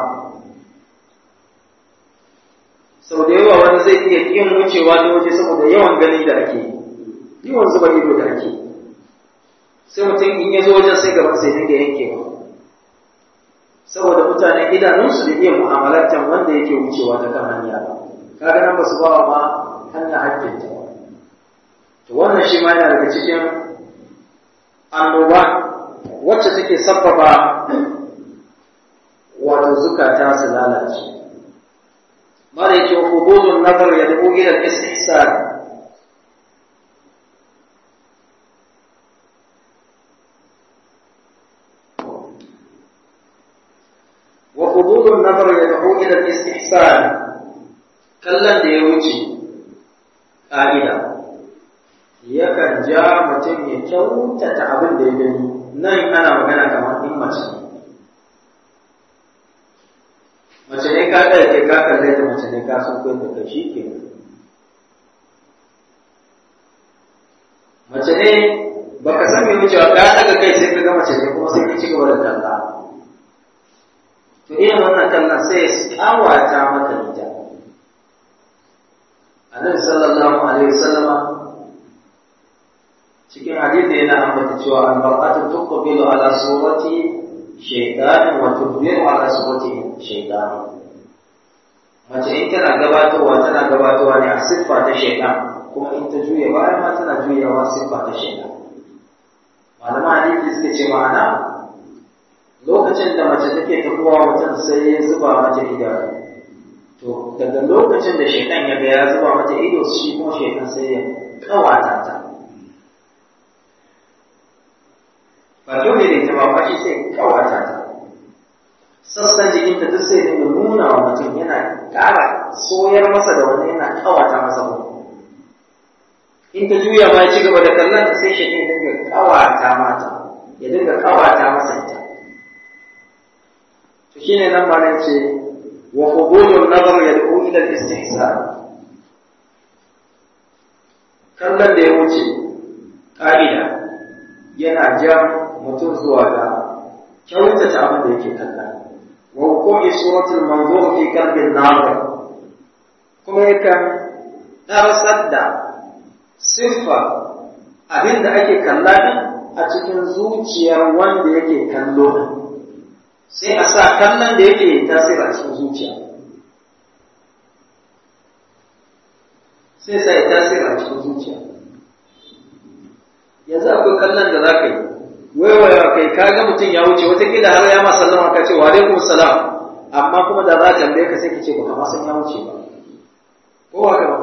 sau da yawa wani zai iya yin wucewa ta waje saboda yawan gani da ake yawan zuba ido da ake sai mutum in ya zo wajen sai gaban sai dinga yankewa saboda mutane idanunsu da iya mu'amalantar wanda yake wucewa ta kan hanya ba kaga nan ba su bawa ma hanya hakkinta to wannan shi ma yana daga cikin annoba wacce take sabbaba wato zukata su lalace mara yake hubudun nazar ya dubu ila istihsan wa hubudun nazar ya dubu ila istihsan kallon da ya wuce ƙa'ida yakan ja mutum ya kyautata abin da ya gani nan ana magana kamar in mace mace ne ka ɗauke ka kalle ta mace ne ka san kai da ka shi ke mace ne baka san me wucewa ka daga kai sai ka ga mace ne kuma sai ka ci gaba da talla to irin wannan kallon sai ya kawata maka ita annabi sallallahu alaihi wasallama cikin hadisi yana ambata cewa al-mar'atu tuqbilu ala surati shaytan wa tudbiru ala surati shaytan mace in tana gabatarwa tana gabatarwa ne a siffa ta shaytan kuma in ta juya bayan ma tana juyawa siffa ta shaytan malaman hadisi suka ce ma'ana lokacin da mace take tafiya mutum sai ya zuba mata idanu to daga lokacin da shaytan ya ga ya zuba mata ido shi kuma shaytan sai ya kawata ta ba dole ne ta ba shi sai kawata ta sassan jikinta duk sai dinga nuna wa mutum yana ƙara soyar masa da wani yana kawata masa ba in ta juya ma ya ci gaba da kallon ta sai shi dinga kawata mata ya dinga kawata masa ita to shine nan ma ce wa qubulun nazar yad'u ila al-istihsan kallon da ya wuce ƙa'ida yana jan mutum zuwa ga kyautata abin da yake kalla wa hukumi suratul manzur fi qalbin nazir kuma yakan darasar da siffa abin da ake kalla din a cikin zuciyar wanda yake kallo din sai a sa kallon da yake tasiri a cikin zuciya sai sai tasiri a cikin zuciya yanzu akwai kallon da za ka yi waiwaya kai ka ga mutum ya wuce watakila har ya ma sallama ka ce wa alaikum salam amma kuma da za ka tambaye ka sai ka ce baka ma san ya wuce ba ko haka ba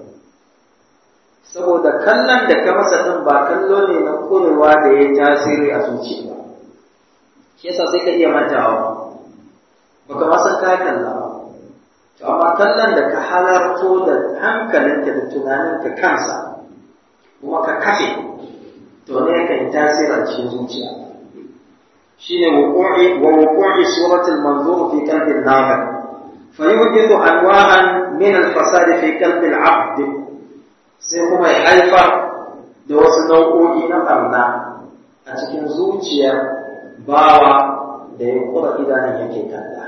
saboda kallon da ka masa din ba kallo ne na kurewa da ya tasiri a zuciya ba shi yasa sai ka iya mantawa baka ma san ka kalla ba to amma kallon da ka halarto da hankalinka da tunaninka kansa kuma ka kafe to ne kan tasira cikin zuciya shine wuqu'i wa wuqu'i surati al-manzur fi qalbi an-nabi fa yuhdithu anwa'an min al-fasad fi qalbi al-'abd sai kuma ya haifa da wasu nau'o'i na barna a cikin zuciya bawa da ya kura idanun yake kalla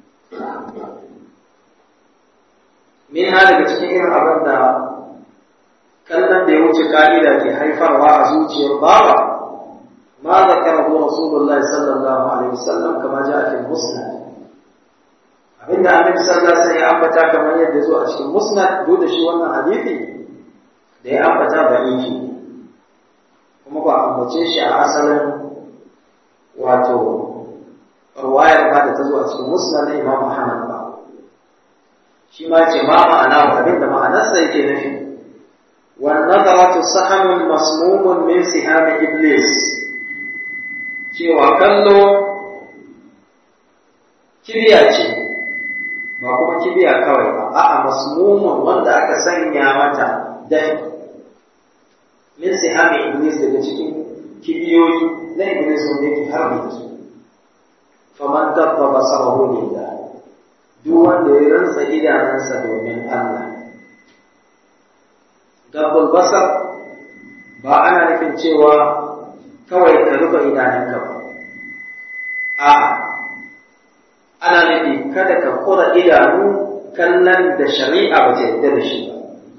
min ha daga cikin irin abin da kallon da ya wuce ka'ida ke haifarwa a zuciyar bawa ma zakarahu rasulullah sallallahu alaihi wasallam kama ja fi musnad abinda annabi sallallahu alaihi wasallam ya ambata kamar yadda zo a cikin musnad duk da shi wannan hadisi da ya ambata ba yake kuma ba ambace shi a asalin wato ruwayar ba da ta zo a cikin musnad na Imam Ahmad ba shi ma ce ma ma'ana abinda ma'anarsa yake nufi wan nadaratu sahamun masmumun min siham iblis cewa kallo kibiya ce ba kuma kibiya kawai ba a'a masmumun wanda aka sanya mata dafi min sihami iblis daga cikin kibiyoyi na iblis wanda yake harbi da su faman dabba basarahu lillah duk wanda ya rantsa idanunsa domin Allah dabbul basar ba ana nufin cewa kawai ka rufe idanunka ba a'a ana nufi kada ka kura idanu kallon da shari'a ba ta yadda da shi ba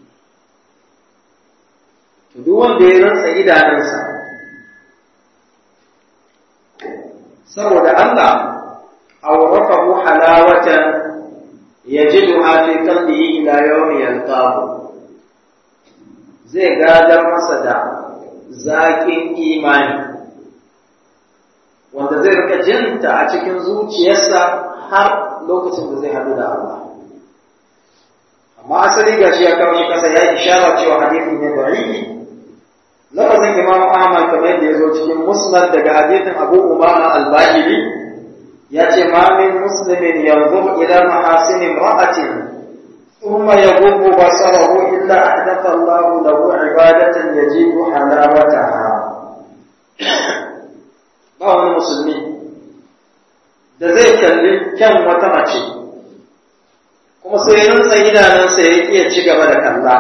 to duk wanda ya rantsa idanunsa saboda Allah awrafahu halawatan yajiduha fi qalbihi ila yawmi yalqahu zai gadar masa da zaƙin imani wanda zai rika jinta a cikin zuciyarsa har lokacin da zai haɗu da Allah amma asali gashi ya kawo shi kasa ya yi ishara cewa hadisi ne da'ifi lafazin imam ahmad kamar yadda ya zo cikin musnad daga hadisin abu umama al-bahili ya ce ma min muslimin yanzu ila mahasin imra'atin thumma yaghubbu basarahu illa ahdatha Allah lahu ibadatan yajibu halawataha ba wani musulmi da zai kalli kyan wata mace kuma sai rinsa idanunsa ya iya ci gaba da kalla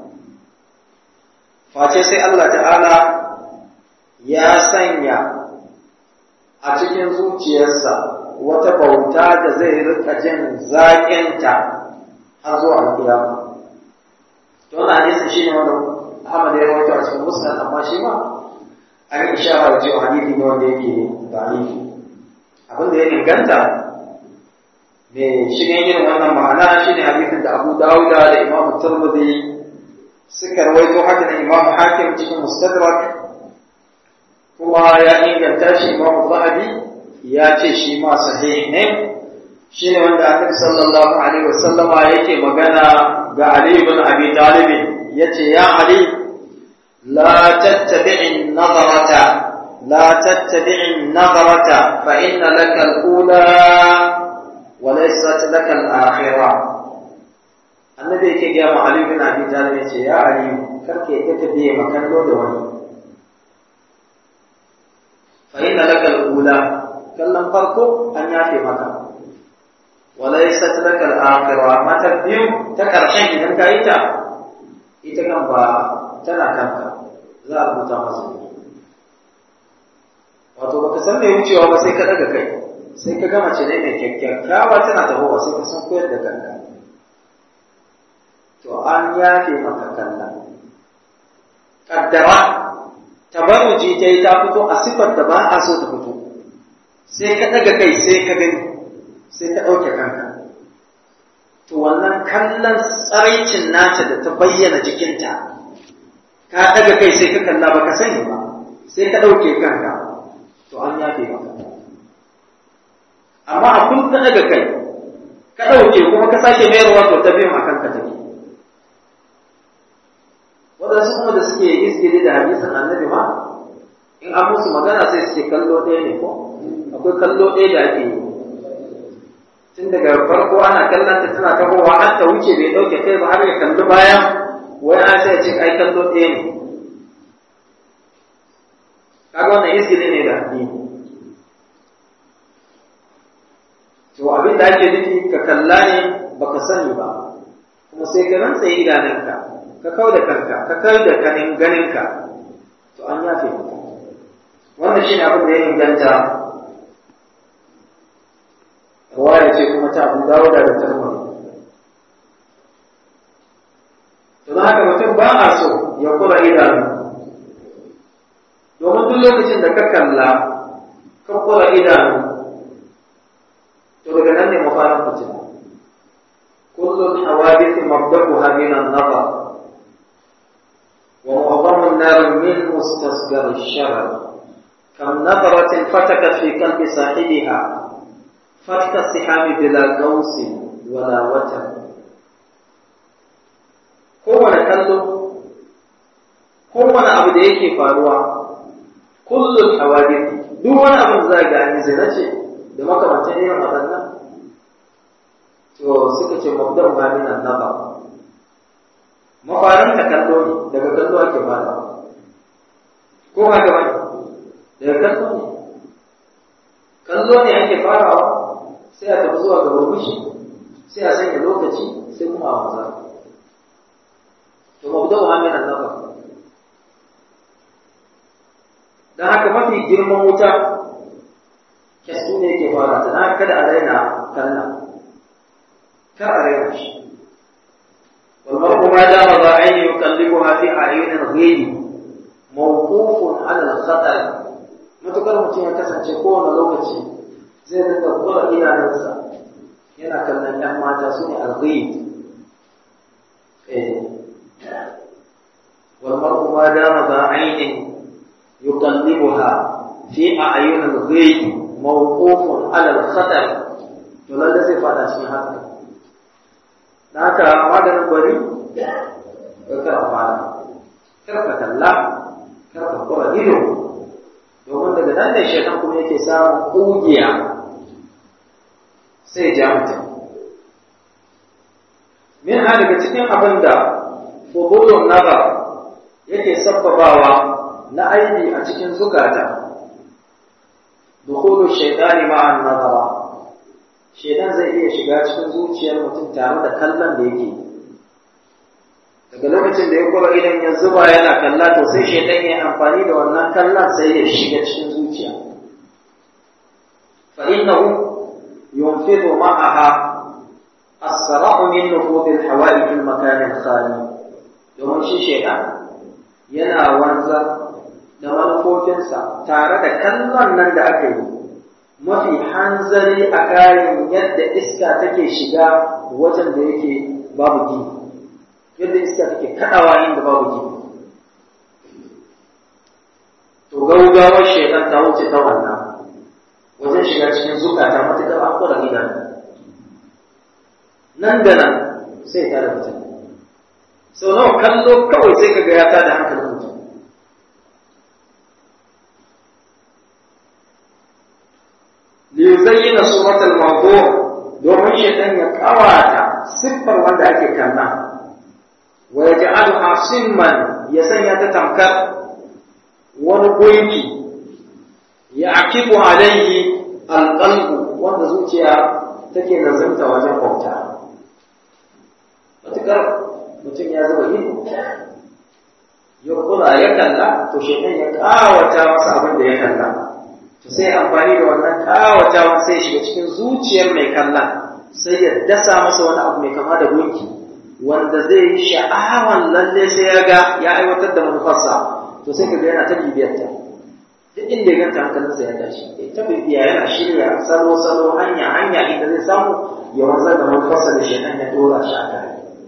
face sai Allah ta'ala ya sanya a cikin zuciyarsa wata bauta da zai rika jin zaƙinta har zuwa alƙiyama to wannan hadisin shine wanda Ahmad ya rawaito a cikin Musnad amma shi ma an yi ishara da cewa hadisi ne wanda yake da'ifi abin da ya inganta mai shigen irin wannan ma'ana shine hadisin da Abu Dawuda da Imam Tirmidhi suka rawaito haka da Imam Hakim cikin Mustadrak kuma ya inganta shi Imam Zahabi ya ce shi ma sahih ne shine wanda Annabi sallallahu alaihi wasallama yake magana ga Ali ibn Abi Talib yace ya Ali la tattabi'i an-nazarata la tattabi'i an-nazarata fa inna laka al-ula wa laysat laka al-akhirah annabi yake gaya ma Ali bin Abi Talib yace ya Ali karke yadda ka biye makallo da wani fa inna laka al-ula kallon farko an yafe maka wa laysat laka al-akhirah amma ta biyu ta karshen idan ka yi ta ita kan ba tana kanka za a rubuta masa wato baka san mai wucewa ba sai ka daga kai sai ka gama ce ne mai kyakkyawa tana tahowa sai ka san koyar da kanka to an yafe maka kallon kaddara tabaruji ta yi ta fito a siffar da ba a so ta fito sai ka ɗaga kai sai ka gani sai ka ɗauke kanka to wannan kallon tsaraicin nata da ta bayyana jikinta ka ɗaga kai sai ka kalla ba ka sani ba sai ka ɗauke kanka to an yafe maka amma a kun ka ɗaga kai ka ɗauke kuma ka sake mayarwa to ta biyan a kanka take waɗansu kuma da suke izgiri da hadisin annabi ma in an musu magana sai suke kallo ɗaya ne ko akwai kallo ɗaya da ake yi tun daga farko ana kallon ta tana tahowa har ta wuce bai ɗauke kai ba har ya kalli bayan wai an sai ce ai kallo ɗaya ne kaga wannan izgiri ne da addini to abin da ake nufi ka kalla ne baka sani ba kuma sai ka rantsa idanunka ka kau da kanka ka kau da kanin ganinka to an yafe maka wannan shine abin da ya inganta ruwaya ce kuma ta abu dawo da tarmar to don haka mutum ba a so ya kura idanu domin duk lokacin da ka kalla ka kura idanu to daga nan ne mafarin fitina كل الحوادث مبدأها من النظر ومعظم النار من مستصغر الشرر كم نظرة فتكت في قلب صاحبها فتك السحاب بلا قوس ولا وتر kowane kallo kowane abu da yake faruwa kullum hawadith duk wani abin za ga an zina ce da makamantan irin waɗannan to suka ce mabda ba min annaba mafarin ta kallo ne daga kallo ake fara ko haka wani daga kallo ne kallo ne ake farawa sai a tafi zuwa ga murmushi sai a sanya lokaci sai kuma a maza to mabda ba min annaba dan haka mafi girman wuta kyastu ne yake fara ta dan kada a raina kallon kar a raina shi والمرء ما دام ذا عين يقلبها في أعين الغيب موقوف على الخطر matukar mutum ya kasance kowane lokaci zai dinga kura idanunsa yana kallon ‘yan mata su ne alghib والمرء ما دام ذا عين يقلبها في أعين الغيب موقوف على الخطر to lalle zai fada cikin haka na haka maganin gwari ka kar a fara kar ka kalla kar ka kura ido domin daga nan ne shaitan kuma yake samun kugiya sai ja mutum min ha daga cikin abin da fudulun nazar yake sabbabawa na aini a cikin zukata dukhulu shaytani ma'an nazara shedan zai iya shiga cikin zuciyar mutum tare da kallon da yake daga lokacin da ya kura idan ya zuba yana kalla to sai shedan ya amfani da wannan kallon sai ya shiga cikin zuciya fa innahu yunfidu ma'aha asra'u min nufud al-hawa'i fil makan al-khali domin shi shedan yana wanzar da manufofinsa tare da kallon nan da aka yi mafi hanzari a kayan yadda iska take shiga wajen da yake babu gini yadda iska take kaɗawa inda babu gini to gaugawar shaitan ta wuce ta wannan wajen shiga cikin zukata matuƙar an kura gidan nan da nan sai ta da mutum sau nawa kallo kawai sai ka ga ya tada hankalin mutum liyuzayyina suratul mawdu' domin shaitan ya kawata siffar wanda ake kanna wa yaj'alha simman ya sanya ta tamkar wani gunki ya akibu alaihi alqalbu wanda zuciya take nazarta wajen bauta matukar mutum ya zuba ido ya kula ya kalla to shaitan ya kawata masa abin da ya kalla to sai amfani da wannan kawatawan sai shiga cikin zuciyar mai kalla sai ya dasa masa wani abu mai kama da gunki wanda zai yi sha'awan lalle sai ya ga ya aiwatar da manufarsa to sai ka ga yana ta bibiyarta duk inda ya ganta hankalinsa ya tashi ya ta bibiya yana shirya salo salo hanya hanya inda zai samu ya wanzar da manufarsa da shaitan ya dora shi a kai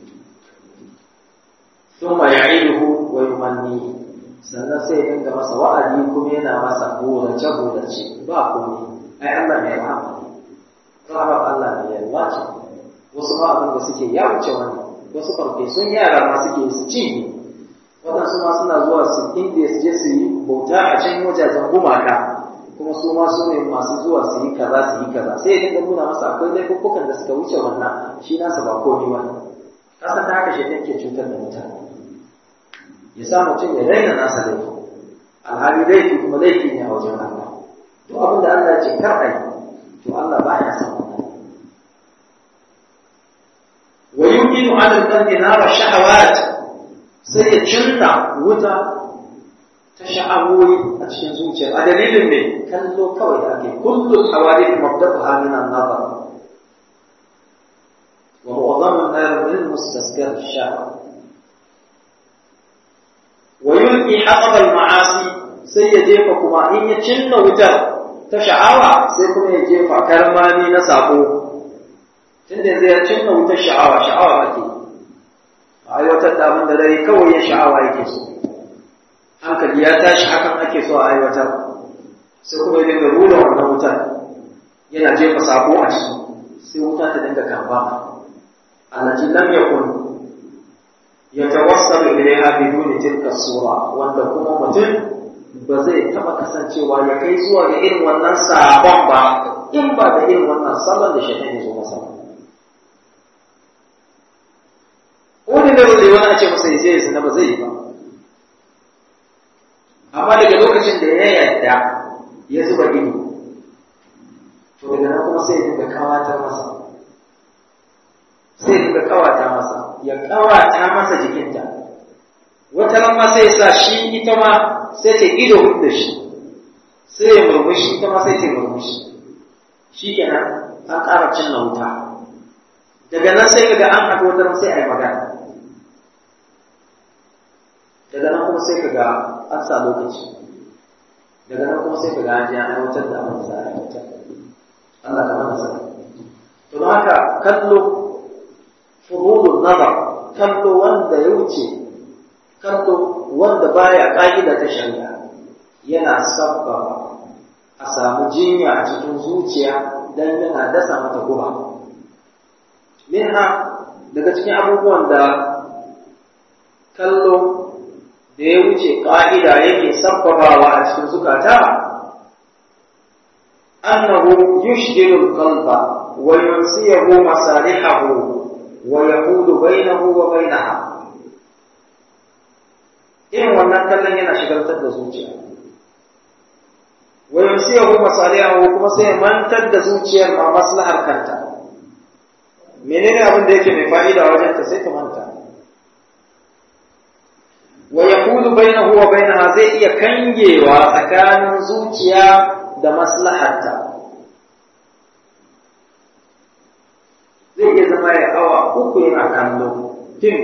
ثم يعيده ويمنيه sannan sai ya dinga masa wa'adi kuma yana masa burace burace ba komai ai Allah ne ya rahama Allah ne ya wace wasu ma abin da suke ya wuce wani wasu farfesun yara ma suke su ci waɗansu ma suna zuwa su inda su je su yi bauta a can wajajen gumaka kuma su ma su ne masu zuwa su yi kaza su yi kaza sai ya dinga nuna masa akwai laifukan da suka wuce wannan shi nasa ba komai ba kasa ta haka shi ke cutar da mutane ya sa mutum ya raina nasa laifi alhali laifi kuma laifi ne a wajen Allah duk abin da Allah ya ce kar a yi to Allah ba ya san wannan wa yuqinu ala al-qalbi nara shahawat sai ya cinna wuta ta sha'awoyi a cikin zuciya a dalilin ne kallo kawai da ake kullu hawadith mabda'uha min an-nazar wa mu'adhamu an-nar min mustasghar ash-shahwa wa yulqi hatab al-ma'asi sai ya jefa kuma in ya cinna wutar ta sha'awa sai kuma ya jefa karmami na sako tun da zai cinna wutar sha'awa sha'awa ake a aiwatar da abin da dare kawai ya sha'awa yake so hankali ya tashi hakan ake so a aiwatar sai kuma ya dinga rura wannan wutar yana jefa sabo a ciki sai wuta ta dinga kamba allati lam yakun yatawassalu ilayha biduni tilka sura wanda kuma mutum ba zai taba kasancewa ya kai zuwa ga irin wannan sabon ba in ba da irin wannan salon da shaitan ya zo masa wani da wani wani a ce masa ya je ya ba zai yi ba amma daga lokacin da ya yarda ya zuba ido to daga nan kuma sai ya dinga kawata masa sai ya dinga kawata masa ya kawata masa jikinta wata ran ma sai ya sa shi ita ma sai ta ido da shi sai ya murmushi ita ma sai ta murmushi shi kenan an ƙara cinna wuta daga nan sai kaga an haɗu wata ran sai a yi magana daga nan kuma sai kaga an sa lokaci daga nan kuma sai kaga an ji an aiwatar da abin sa aiwatar Allah ka mana sani to don haka kallo furudun nazar kallo wanda ya wuce kallo wanda baya ƙa'ida ta shari'a yana sabbaba a samu jinya a cikin zuciya dan yana dasa mata guba minha daga cikin abubuwan da kallo da ya wuce ƙa'ida yake sabbabawa a cikin zukata annahu yushghilu al-qalba wa yunsiyahu masalihahu wa yaqulu bainahu wa bainaha irin wannan kallon yana shigaltar da zuciya wa yunsiyahu masalihahu kuma sai mantar da zuciyar ma maslahar kanta menene abin da yake mai fa'ida wajen ta sai ta manta wa yaqulu bainahu wa bainaha zai iya kangewa tsakanin zuciya da maslaharta zai iya zama ya awa uku yana kallo fim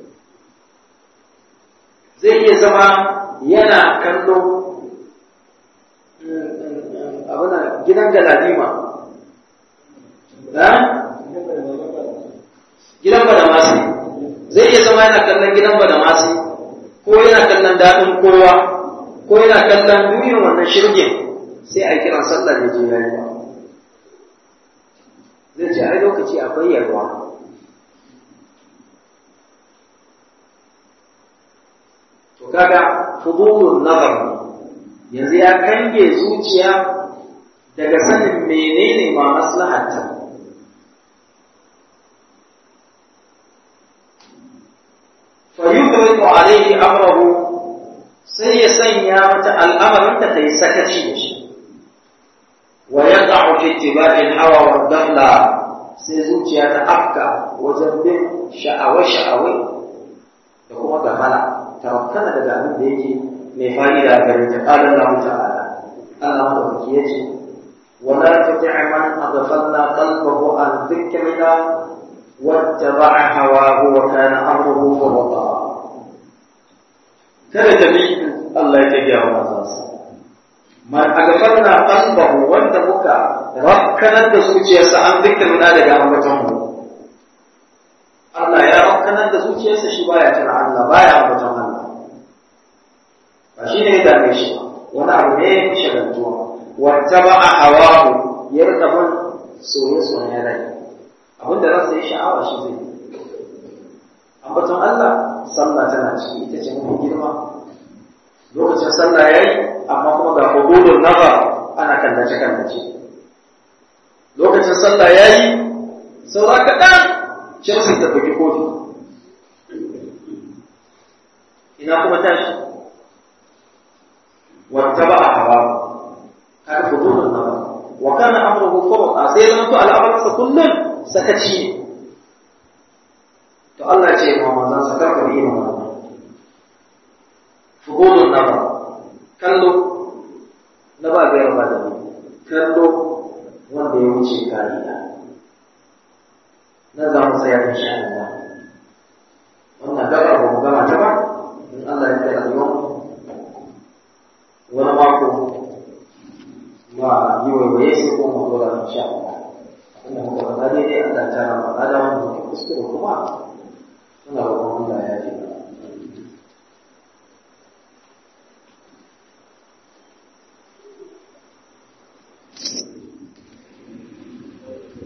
zai iya zama yana kallo abin gidan galadima gidan badamasi zai iya zama yana kallon gidan badamasi ko yana kallon daɗin kowa ko yana kallon duniyar wannan shirgin sai a kiran sallar da je yayi ba zai ce ai lokaci akwai yarwa to kaga fudulun nazar yanzu ya kange zuciya daga sanin menene ma maslahatta fayuqridu alayhi amrahu sai ya sanya mata al'amarin ta kai sakaci da shi wa yaqa'u fi ittiba'i al-hawa wa dalla sai zuciya ta afka wajen bin sha'awa sha'awai da kuma gafala ta rakkana daga abin da yake mai fa'ida gare ta qala Allah ta'ala Allah madaukaki yace ولا تطع من أغفلنا قلبه عن ذكرنا واتبع هواه وكان أمره فرطا kada ta bi Allah ya tafiya wa manzansa man agafarna qalbahu wanda muka rakkanar da zuciyarsa an zikirna daga ambaton mu Allah ya rakkanar da zuciyarsa shi baya tana Allah baya ambaton Allah ba shi ne ya dame shi wani abu ne ya shagaltuwa wattaba hawahu ya rika bin soye-soyen rai abinda ransa ya sha'awa shi zai ambaton Allah sallah tana ciki ita ce mafi girma lokacin sallah yayi amma kuma ga hududun nazar ana kallace kallace lokacin sallah yayi saura kaɗan Chelsea ta bugi kofi ina kuma tashi wattaba hawa kaga hududun nazar wa kana amruhu furqa sai zama to al'amarinsa kullum sakaci ne to Allah ce ma manzon sa karka bi mu fudulun nazar kallo na ba ga yarba da kallo wanda ya wuce kariya na za mu tsaya insha Allah wannan gaba ba mu gama ta ba in Allah ya kai yau wani mako ma yi waiwaye sai ko mu dora insha Allah inda muka faɗa daidai Allah ta tara ma ada wanda ke kuskure kuma muna roƙon Allah ya